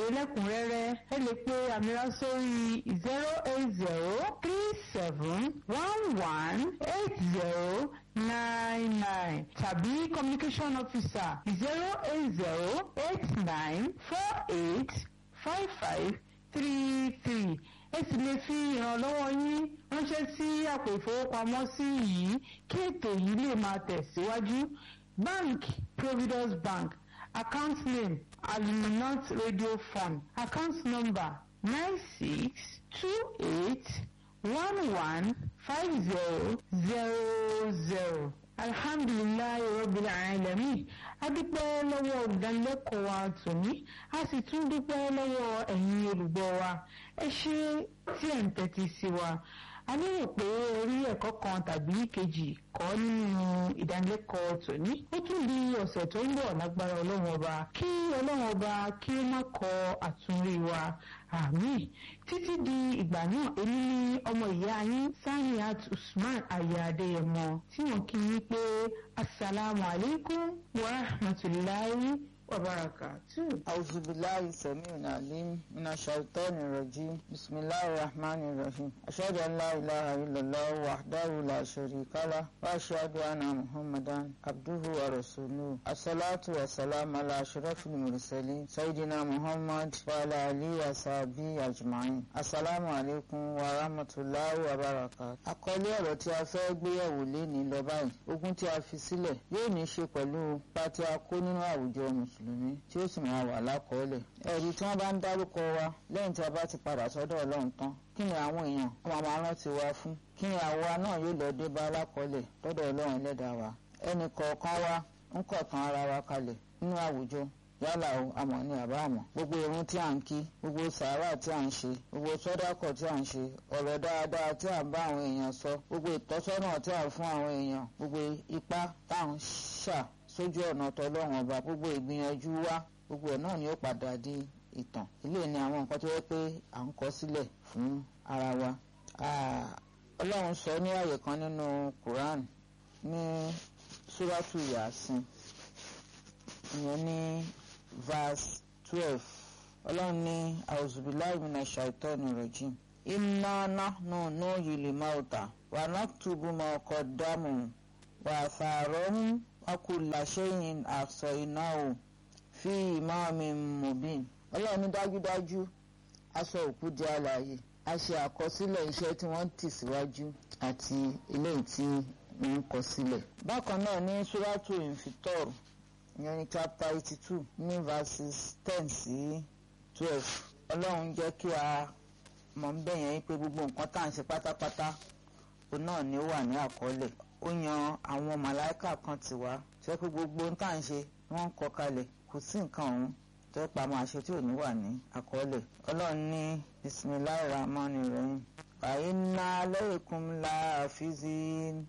lẹ́kùnrẹ́rẹ́ ẹ lè pe àmìrà sórí zero eight zero three seven one one eight zero nine nine tàbí communication officer zero eight zero eight nine four eight five five three three ẹ sì lè fi ìrànlọ́wọ́ yín ránṣẹ́ sí àpò ìfowópamọ́sí yìí kí ètò yìí lè máa tẹ̀síwájú bank providence bank account name aluminant radio fund account number nine six two eight one one five zero zero zero alhamdulilayi rabbil alamin a dúpẹ́ lọ́wọ́ olùdánilẹ́kọ̀ọ́ wa tòní a sì tún dúpẹ́ lọ́wọ́ ẹ̀yin olùgbọ́ wa ẹ ṣé tí ẹ̀ ń tẹ́tí sí wa a lérò pé orí ẹ̀kọ́ kan tàbí kejì kọ́ nínú ìdánilẹ́kọ̀ọ́ tòní ó tún di ọ̀sẹ̀ tó ń bọ̀ lágbára ọlọ́run ọba kí ọlọ́run ọba kí ó má kọ àtúnrí wa àmín títí di ìgbà náà èmi ní ọmọ ìyá yín Saniat Usman aya Adéyẹmọ tí wọ́n kí yín pé asalaamu alaykum wa rahmatulahi wa barakatuh. أعوذ بالله السميع العليم من الشيطان الرجيم بسم الله الرحمن الرحيم أشهد أن لا إله إلا الله وحده لا شريك له وأشهد أن محمدا عبده ورسوله الصلاة والسلام على أشرف المرسلين سيدنا محمد وعلى آله وصحبه أجمعين السلام عليكم ورحمة الله وبركاته àkọlé ọ̀rọ̀ tí a fẹ́ gbéyẹ̀wò léni lọ báyìí ogun tí a fi sílẹ̀ yóò ní í ṣe pẹ̀lú ipa tí a kó nínú àwùjọ mùsùlùmí tí ó sì máa wà lákọọ́lẹ̀ ẹ̀rí tí wọ́n bá ń dárúkọ wa lẹ́yìn tí a bá ti padà sọ́dọ̀ ọlọ́run tán kí ni àwọn èèyàn wọ́n máa rántí wa fún kí ni àwa náà yóò lọ dé bá lákọọ́lẹ̀ lọ́dọ̀ ọlọ́run ẹlẹ́dàá wa ẹnì kọ̀ọ̀kan wa ń kọ̀ọ̀kan ara wa kalẹ̀ nínú àwùjọ yálà o àmọ́ ní àbá àmọ́ gbogbo irun tí à ń kí gbogbo sàárà tí à ń ṣe gbogbo sọ́dákọ̀ tí à ń ṣe ọ̀rọ̀ dáadáa tí à ń bá àwọn èèyàn sọ gbogbo ìtọ́sọ́nà tí à ń fún àwọn èèyàn gbogbo ipá tá à ń ṣà sójú ọ̀nà tọlọ́run ọba gbogbo ìgbìyànjú wa gbogbo ẹ̀ náà ni ó padà di ìtàn ilé ni àwọn nǹkan tó yẹ pé à ń kọ sílẹ̀ fún ara wa ọlọ́run sọ ní àyè kan nínú Quran ní suratu Yasin ìyẹn ní verse twelve ọlọ́run ní auzubillahi minash shaitani rajim inna nahnu nuhyil mauta wa naktubu ma qaddamu wa atharahum wa kulla shay'in ahsaynahu fi imamin mubin ọlọ́run ní dájúdájú aṣọ òkú di alààyè a ṣe àkọsílẹ̀ iṣẹ́ tí wọ́n tì síwájú àti eléyìí tí wọ́n ń kọ sílẹ̀. bákan náà ní suratu infitor ìyẹn ní chapter eighty two ní verses ten sí twelve ọlọ́run jẹ́ kí a mọ̀ ń bẹ̀yẹn pé gbogbo nǹkan tá à ń ṣe pátápátá òun náà ni ó wà ní àkọọ́lẹ̀ ó yan àwọn màláìkà kan tì wá tó yẹ pé gbogbo ohun tá à ń ṣe wọ́n ń kọ kalẹ̀ kò sí nǹkan ọ̀hún tó yẹ pa máa ṣe tí ò ní wà ní àkọọ́lẹ̀ ọlọ́run ní bisimilahi rahmani rahim àyínná alaykum láàfíìsì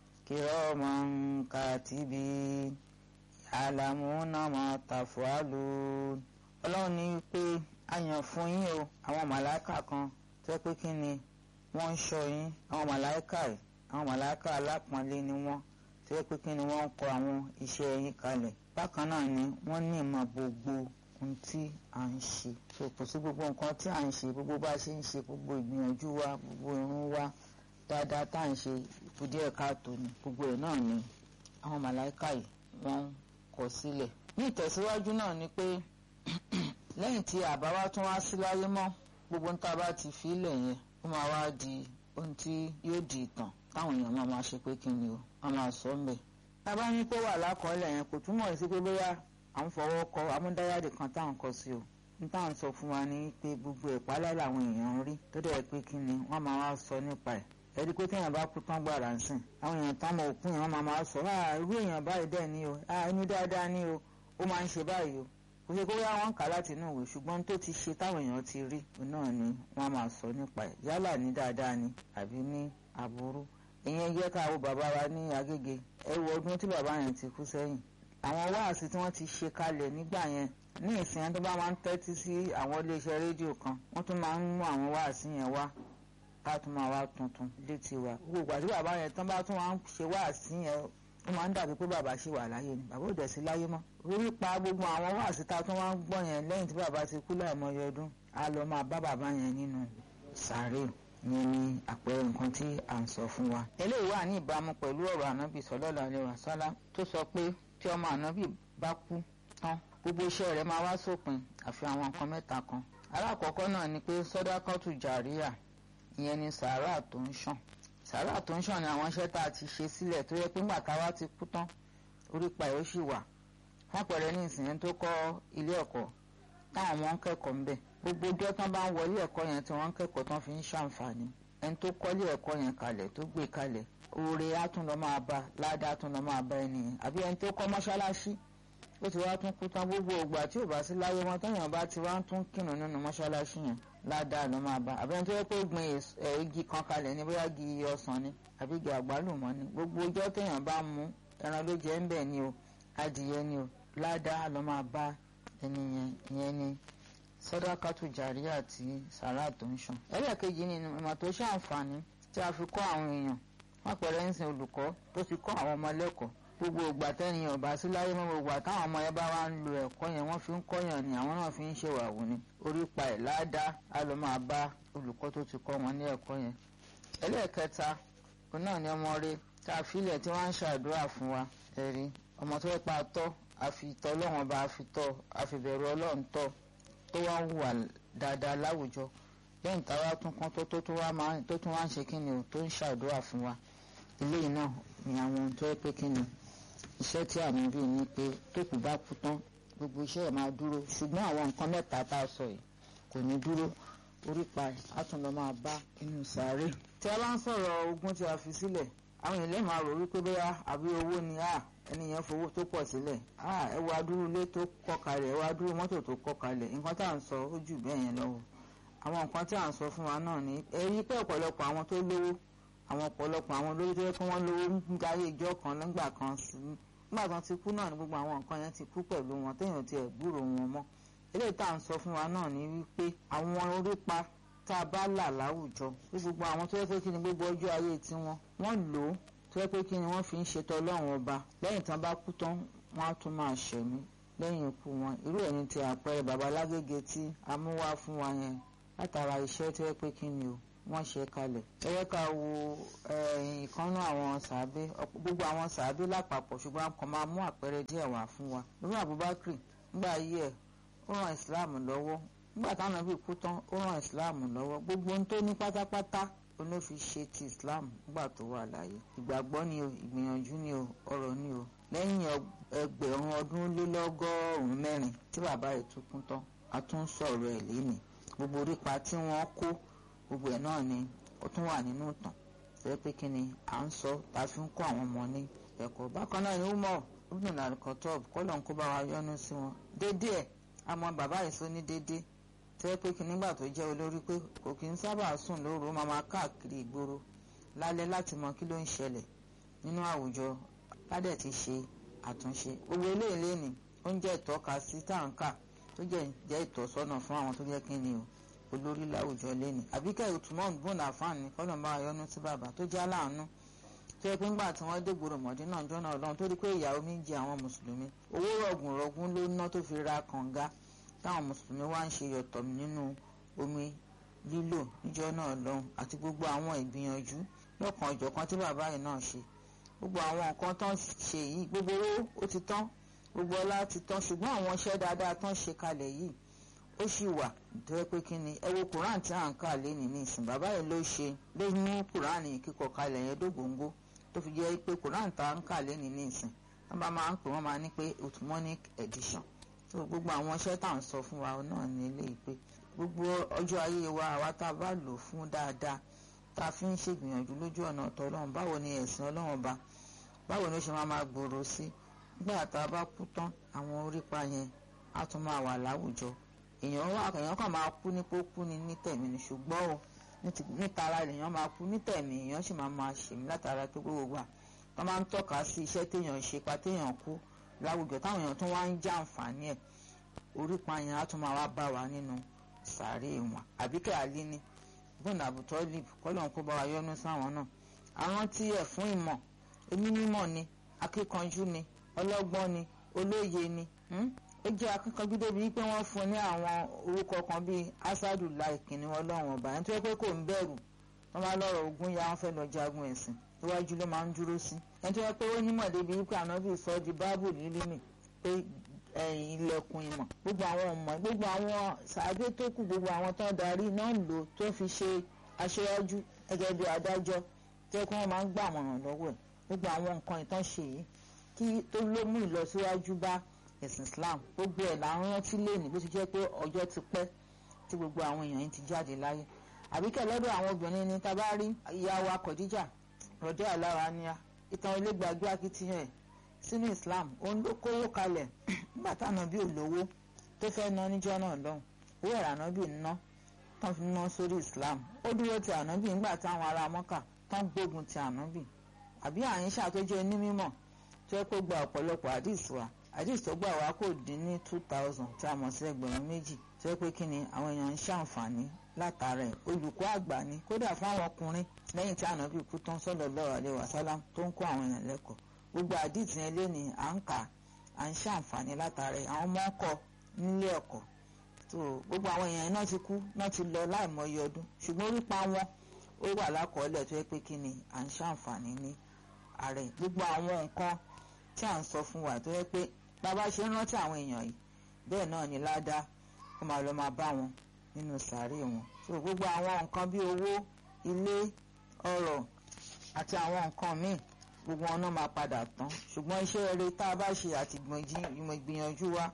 kiraman katibin ya'lamuna ma taf'alun ọlọ́run ní pé a yàn fún yín o àwọn màláìkà kan tó yẹ pé kí ni wọ́n ń ṣọ́ yín àwọn màláìkà yìí àwọn màláìkà alápọ̀nlé ni wọ́n tó yẹ pé kí ni wọ́n ń kọ àwọn iṣẹ́ yín kalẹ̀ bákan náà ni wọ́n ní ìmọ̀ gbogbo ohun tí à ń ṣe so kò sí gbogbo nǹkan tí à ń ṣe gbogbo bá a ṣe ń ṣe gbogbo ìgbìyànjú wa gbogbo irun wa dáadáa tá à ń ṣe ikú díẹ̀ káàtó ni gbogbo ẹ̀ náà ni àwọn màláìkà yìí wọ́n ń kọ sílẹ̀ ní ìtẹ̀síwájú náà ni pé lẹ́yìn tí àbá wa tún wá sí láyé mọ́ gbogbo ń tá a bá ti fi ilẹ̀ yẹn ó máa wá di ohun tí yóò di ìtàn táwọn èèyàn máa máa ṣe pé kí ni o wọ́n máa sọ ń bẹ̀ tábà ní pé wà lákọọ́lẹ̀ yẹn kò túmọ̀ sí pé bóyá à ń fọwọ́ kọ amúdáyàdì kan tá à ń kọ sí o n tá à ń sọ fún wa ní pé gbogbo ìpálẹ̀ làwọn èèyàn ń rí tó dẹ̀ pé kí ni wọ́n máa wá sọ nípa ẹ̀ ẹ̀rí pé téèyàn bá kú tán gbàrà ń sìn àwọn èèyàn tán mọ òkú yẹn wọ́n máa máa sọ ah irú èèyàn báyìí dẹ̀ ni o ah ẹni dáadáa ni o ó máa ń ṣe báyìí o kò ṣe kó yá wọn kà láti inú ìwé ṣùgbọ́n tó ti ṣe táwọn èèyàn ti rí náà ni wọ́n máa sọ nípa ẹ̀ yálà ní dáadáa ni àbí ní aburú ìyẹn jẹ́ ká wo bàbá wa ní Agége ẹ wo ọdún tí bàbá yẹn ti kú sẹ́yìn àwọn wáàsí tí wọ́n ti ṣe kalẹ̀ nígbà yẹn ní ìsìn tó bá máa ń tẹ́tí sí àwọn iléeṣẹ́ rédíò kan wọ́n tún máa ń mú àwọn wáàsí yẹn wá ká tún máa wá tuntun létí wa gbogbo àti bàbá yẹn tán bá tún wá ń ṣe wáàsí yẹn ó máa ń dàbí pé bàbá ṣì wà láyé ni bàbá ò dẹ̀ sí láyé mọ́ orí pa gbogbo àwọn wáàsí ta tó wá ń gbọ́ yẹn lẹ́yìn tí bàbá ti kú láìmọye ọdún á lọ máa bá bàbá yẹn nínú sàárè yẹn ní àpẹẹrẹ nǹkan tí à ń sọ fún wa. eléyìí wà ní ìbámu pẹ̀lú ọ̀rọ̀ ànábì sallallahu alaihi wasallam tó sọ pé tí ọmọ ànábì bá kú tán gbogbo iṣẹ́ rẹ̀ máa wá sópin àfi àwọn nǹkan mẹ́ta kan. alákọ̀ọ́kọ́ náà ni pé sọ́dákọ́tù jàríà ìyẹn ni sàárà tó ń ṣàn sàárà tó ń ṣàn ni àwọn iṣẹ́ tá a ti ṣe sílẹ̀ tó yẹ pé ńgbà táwa ti kú tán orí pa ẹ̀ ó sì wà lápẹẹrẹ ní ìsìn tó kọ́ ilé ẹ̀kọ́ táwọn ọmọ ń kẹ́kọ̀ọ́ ńbẹ̀ gbogbo ọjọ́ tán bá ń wọlé ẹ̀kọ́ yẹn tí wọ́n ń kẹ́kọ̀ọ́ tán fi ń ṣàǹfààní ẹni tó kọ́lé ẹ̀kọ́ yẹn kalẹ̀ tó gbé kalẹ̀ oore á tún lọ máa bá ládàá á tún lọ máa bá ẹni yẹn àbí ẹni tó kọ́ mọ́ṣáláṣí ó ti wá tún kú tán gbogbo ògbà tí ò bá sí láyé wọn téèyàn bá ti wá ń tún kírun nínú mọ́ṣáláṣí yẹn ládàá ló máa bá àbí ẹni tó yẹ pé gbin igi kan kalẹ̀ ní bóyá igi ọsàn ni àbí igi àgbálùmọ́ ni gbogbo ọjọ́ téèyàn bá mú ẹran ló jẹ́ ń bẹ̀ ni o adìyẹ ni o ládàá ló máa bá ẹni yẹn ìyẹn ni sọdákàtú jàrí àti sàrà tó ń ṣàn. ẹlẹ́ẹ̀kejì ni ìmọ̀ tó ṣàǹfààní tí a fi kọ́ àwọn èèyàn wọ́n pẹ̀lẹ́ ń sin olùkọ́ tó fi kọ́ àwọn ọmọ lẹ́kọ̀ọ́ gbogbo ìgbà tẹ́niyàn bá sí láyé mọ́ gbogbo àtàwọn ọmọ yẹn bá wá ń lo ẹ̀kọ́ yẹn wọ́n fi ń kọ́yàn ni àwọn náà fi ń ṣèwàwù ni orí pa ẹ̀ ládàá á lọ máa bá olùkọ́ tó ti kọ́ wọn ní ẹ̀kọ́ yẹn. ẹlẹ́ẹ̀kẹta òun náà ni ọmọ rẹ tá a filẹ̀ tí wọ́n ń ṣàdúrà fún wa ẹ̀rí ọmọ tó fẹ́ pa tọ́ àfitọ́ ọlọ́run bá àfitọ́ àfìbẹ̀rù ọlọ́run tọ́ tó wá ń wà dáadáa láwùjọ lẹ́yìn táwa tún kán tó tó tó wá máa tó tún wá ń ṣe kí ni o tó ń ṣàdúrà fún wa eléyìí náà ni àwọn ohun tó yẹ pé kí ni iṣẹ́ tí àmì rí ni pé tó kù bá kú tán gbogbo iṣẹ́ ẹ̀ máa dúró ṣùgbọ́n àwọn nǹkan mẹ́ta tá a sọ yìí kò ní dúró orí pa ẹ̀ á tún lọ máa bá inú sàárè. tí a bá ń sọ̀rọ̀ ogún tí a fi sílẹ̀ àwọn èèyàn máa rò wípé bóyá àbí owó ni a ẹni yẹn fowó tó pọ̀ sílẹ̀ ẹ wá dúró ilé tó kọ́ kalẹ̀ ẹ wá dúró mọ́tò tó kọ́ kalẹ̀ nǹkan tá à ń sọ ó jù bẹ́ẹ̀ yẹn lọ́wọ́ àwọn nǹkan tí à ń sọ fún wa náà ni ẹ rí pé ọ̀pọ̀lọpọ̀ àwọn tó lówó àwọn ọ̀pọ̀lọpọ̀ àwọn olórí tó yẹ kí wọ́n lówó ń darí ìjọ kan nígbà kan sí nígbà kan ti kú náà ni gbogbo àwọn nǹkan yẹn ti kú pẹ̀lú wọn téèyàn ti ẹ̀ gbúrò wọn mọ́ eléyìí tá à ń sọ fún wa náà ni wípé àwọn orípa tá a bá là láwùjọ pé gbogbo àwọn tó yẹ pé kí ni gbogbo ọjọ́ ayé tiwọn wọ́n lò ó tó yẹ pé kí ni wọ́n fi ń ṣètò ọlọ́run ọba lẹ́yìn tán bá kú tán wọ́n á tún máa ṣẹ̀mí lẹ́yìn ikú wọn irú ẹ̀ ní ti àpẹẹrẹ baba lágége tí a mú wá fún wa yẹn látara iṣẹ́ tó yẹ pé kí ni o wọ́n ṣe kalẹ̀ ẹ yẹ ká wo ìkànnú àwọn sàábé gbogbo àwọn sàábé lápapọ̀ ṣùgbọ́n a kàn máa mú àpẹẹrẹ díẹ̀ wá fún wa lórí Abubakar nígbà ayé ẹ̀ ó ràn Islam lọ́wọ́ nígbà táwọn ẹbí kú tán ó ràn Islam lọ́wọ́ gbogbo ohun tó ní pátápátá ló fi ṣe ti Islam nígbà tó wà láyé ìgbàgbọ́ ni o ìgbìyànjú ni o ọ̀rọ̀ ni o lẹ́yìn ẹgbẹ̀rún ọdún lé lọ́gọ́rùn-ún mẹ́rin tí bàbá rẹ̀ tún kú tán a tún sọ̀rọ̀ ẹ̀ lénìí gbogbo orípa tí wọ́n kó gbogbo ẹ̀ náà ni ó tún wà nínú ìtàn ṣe pé kí ni à ń sọ tá a fi ń kọ́ àwọn ọmọ ní ẹ̀kọ́ bákan náà ni Umar ibn al-Khattab kọ́lọ̀ ń kó bá wa yọ́nú sí wọn dédé ẹ̀ àmọ́ bàbá yìí sọ ní dédé tẹ́ pé kí nígbà tó jẹ́ olórí pé kò kí ń sábà sùn lóru ó máa máa káàkiri ìgboro lálẹ́ láti mọ kí ló ń ṣẹlẹ̀ nínú àwùjọ ládẹ̀ ti ṣe àtúnṣe gbogbo eléyìí lẹ́nìí ó ń jẹ́ ìtọ́ka sí táǹkà tó jẹ́ jẹ́ ìtọ́sọ́nà fún àwọn tó jẹ́ kí ni o olórí láwùjọ lẹ́nìí àbíkẹ́ ìtumọ̀ bùnà fáàní kọ́nà bá yọnu sí bàbá tó jẹ́ aláàánú tó yẹ pé ńgbà tí wọ́n dé gbòòrò mọ̀dé náà jọ́nà ọlọ́run tó rí pé ìyàwó mi ń jẹ àwọn mùsùlùmí owó rọ̀gùn rọ̀gùn ló ná tó fi ra kànga táwọn mùsùlùmí wá ń ṣe yọ̀tọ̀ nínú omi lílò níjọ́ náà lọ́hùn àti gbogbo àwọn ìgbìyànjú lọ́kàn ọ̀jọ̀kan tí bàbá yìí náà ṣe gbogbo àwọn nǹkan tán ṣe yìí gbogbo owó ó ti tán gbogbo ọlá ti tán ṣùgbọ́n àwọn iṣẹ́ dáadáa tán ṣe kalẹ̀ yìí ó sì wà tó yẹ pé kí ni ẹ wo quran tí à ń kà lénìí ní ìsìn bàbá yìí ló ṣe ló mú quran kíkọ kalẹ̀ yẹn dógóńgó tó fi jẹ́ pé quran tá à ń kà lénìí ní ìsìn wọ́n bá máa ń pè wọ́n máa ní pé ottomanic edition tó gbogbo àwọn iṣẹ́ tá à ń sọ fún wa náà ní eléyìí pé gbogbo ọjọ́ ayé wa àwa tá a bá lò fún dáadáa tá a fi ń ṣègbìyànjú lójú ọ̀nà ọ̀tọ̀ ọlọ́run báwo ni ẹ̀sìn ọlọ́run ba báwo ni ó ṣe máa máa gbòòrò sí nígbà tá a bá kú tán àwọn orípa yẹn á tún máa wà láwùjọ èèyàn wà èèyàn kàn máa kú nípò kú ni ní tẹ̀mí ni ṣùgbọ́n o nítara èèyàn máa kú ní tẹ̀mí èèyàn sì máa máa ṣèmí látara pé gbogbo wa wọ́n máa ń tọ́ka sí iṣẹ́ téèyàn ṣe pa téèyàn kú láwùjọ táwọn èèyàn tún wá ń já àǹfààní ẹ̀ orípa yẹn á tún máa wá bá wa nínú sàárè wọn àbíkẹ́ àlíní bọ́ọ̀nù àbùtọ́ lib kọ́lọ̀ ń kó bá wa yọ́nú sáwọn náà àwọn tí ẹ̀ fún ìmọ̀ onímọ̀ ni akíkanjú ni ọlọ́gbọ́n ni olóye ni ó jẹ́ akíkanjú débi wípé wọ́n fún ní àwọn orúkọ kan bíi asadu lai kìnìún ọlọ́run ọba ẹni tó yẹ pé kò ń bẹ̀rù wọ́n bá lọ́rọ̀ ogun ya wọ́n fẹ́ lọ jagun ẹ̀sìn iwájú ló máa ń dúró sí ẹni tó yẹ pé ó nímọ̀ débi wípé ànábì sọ di báàbù lílímì pé ilẹ̀kùn ìmọ̀ gbogbo àwọn ọmọ gbogbo àwọn sàádé tó kù gbogbo àwọn tó ń darí náà lò tó fi ṣe aṣáájú gẹ́gẹ́ bí adájọ́ tó yẹ kí wọ́n máa ń gbà mọ̀ràn lọ́wọ́ ẹ̀ gbogbo àwọn nǹkan ìtàn ṣe yìí kí tó ló mú ìlọsíwájú bá ẹ̀sìn Islam gbogbo ẹ̀ là ń rántí lẹ́nu bó ti jẹ́ pé ọjọ́ ti pẹ́ tí gbogbo àwọn èèyàn yìí ti jáde láyé àbíkẹ́ lọ́dọ̀ àwọn obìnrin ni tá a bá rí ìyá wa Khadija rọ̀dẹ́ àlára ni a ìtàn ilé gbàgbé akitiyan ẹ̀ sínú Islam òun ló kówó kalẹ̀ nígbà táwọn bí olówó tó fẹ́ ná níjọ́ náà lọ́hùn owó ẹ̀rọ ànábì ná tán fi ná sórí Islam ó dúró ti ànábì nígbà táwọn ará Mọ́kà tán gbógun ti ànábì àbí àyínṣà tó jẹ́ onímọ̀ tó yẹ kó gba ọ̀pọ̀lọpọ̀ àdìs wa àdìs tó gbà wá kò dín ní two thousand tí a mọ̀ sí ẹgbẹ̀rún méjì tó yẹ pé kí ni àwọn èèyàn ń ṣàǹfààní látara ẹ̀ olùkọ́ àgbà ni kódà fún àwọn ọkùnrin lẹ́yìn tí ànábì kú tán sallallahu alaihi wasallam tó ń kó àwọn èèyàn lẹ́kọ̀ọ́ gbogbo àdìs yẹn lé ní à ń kà à ń ṣàǹfààní látara ẹ̀ àwọn ọmọ ọkọ nílé ẹ̀kọ́ tó gbogbo àwọn èèyàn náà ti kú náà ti lọ láìmọye ọdún ṣùgbọ́n orípa wọn ó wà lákọọ́lẹ̀ tó yẹ pé kí ni à ń ṣàǹfààní ní ààrẹ gbogbo àwọn nǹkan tí à ń sọ fún wa tó yẹ pé bàbá ṣe ń rántí àwọn èèyàn yìí bẹ́ẹ̀ náà ni ládàá kó máa lọ máa bá wọn nínú sàárè wọn so gbogbo àwọn nǹkan bí owó ilé ọrọ̀ àti àwọn nǹkan míì gbogbo wọn náà máa padà tán ṣùgbọ́n iṣẹ́ eré tá a bá ṣe àti ìgbìyànjú wa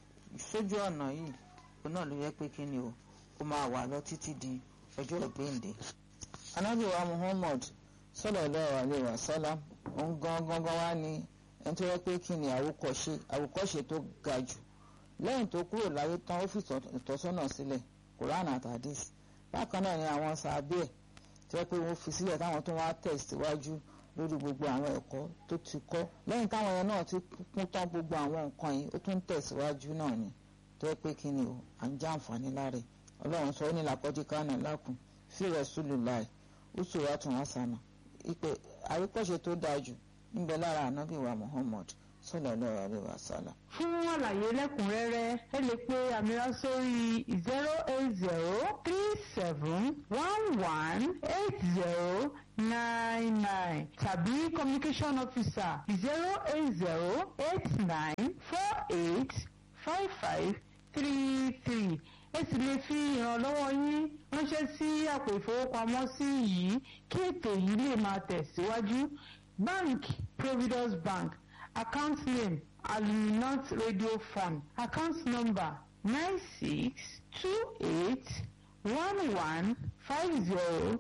sójú ọ̀nà yìí òun náà ló yẹ pé kí ni o ó máa wà lọ títí di ọjọ́ ìgbéǹde. anábì wa Muhammad sallallahu alaihi wasallam òun gangan wá ní ẹni tó yẹ pé kí ni àwòkọ́ṣe àwòkọ́ṣe tó ga jù lẹ́yìn tó kúrò láyé tán ó fi ìtọ́sọ́nà sílẹ̀ Quran àti hadith bákan náà ni àwọn sàbẹ̀ ẹ̀ tó yẹ pé wọ́n fi sílẹ̀ táwọn tó wá tẹ̀síwájú lórí gbogbo àwọn ẹ̀kọ́ tó ti kọ́ lẹ́yìn táwọn yẹn náà ti kún tán gbogbo àwọn nǹkan yìí ó tún tẹ̀síwájú náà ni tó yẹ pé kí ni o à ń já àǹfààní láre ọlọ́run sọ ó ní làkọ́jú kánà lákùn fi rasulillahi uswatun hasana ìpè àríkọ́ṣe tó dáa jù níbẹ̀ lára ànábì wa Muhammad sallallahu alaihi wasallam. fún àlàyé lẹ́kùnrẹ́rẹ́ ẹ lè pe àmìrà sórí zero eight zero three seven one one eight zero nine nine tàbí communication officer zero eight zero eight nine four eight five five three three ẹ sì lè fi ìrànlọ́wọ́ yín ránṣẹ́ sí àpò ìfowópamọ́sí yìí kí ètò yìí lè máa tẹ̀síwájú bank providence bank account name aluminant radio fund account number nine six two eight one one five zero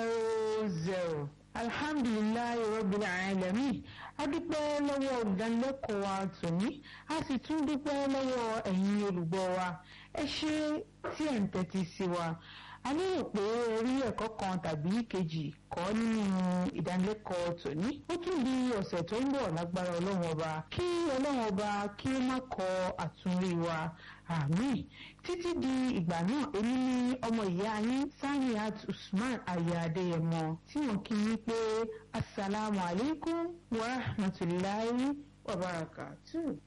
zero zero alhamdulilayi rabbil alamin a dúpẹ́ lọ́wọ́ olùdánilẹ́kọ̀ọ́ wa tòní a sì tún dúpẹ́ lọ́wọ́ ẹ̀yin olùgbọ́ wa ẹ ṣé tí ẹ̀ ń tẹ́tí sí wa a lérò pé orí ẹ̀kọ́ kan tàbí kejì kọ́ nínú ìdánilẹ́kọ̀ọ́ tòní ó tún di ọ̀sẹ̀ tó ń bọ̀ lágbára ọlọ́run ọba kí ọlọ́run ọba kí ó má kọ àtúnrí wa àmín títí di ìgbà náà èmi ní ọmọ ìyá yín Saniat Usman aya Adéyẹmọ tí wọ́n kí yín pé asalaamualeykum wa rahmatulahi wa barakatuh.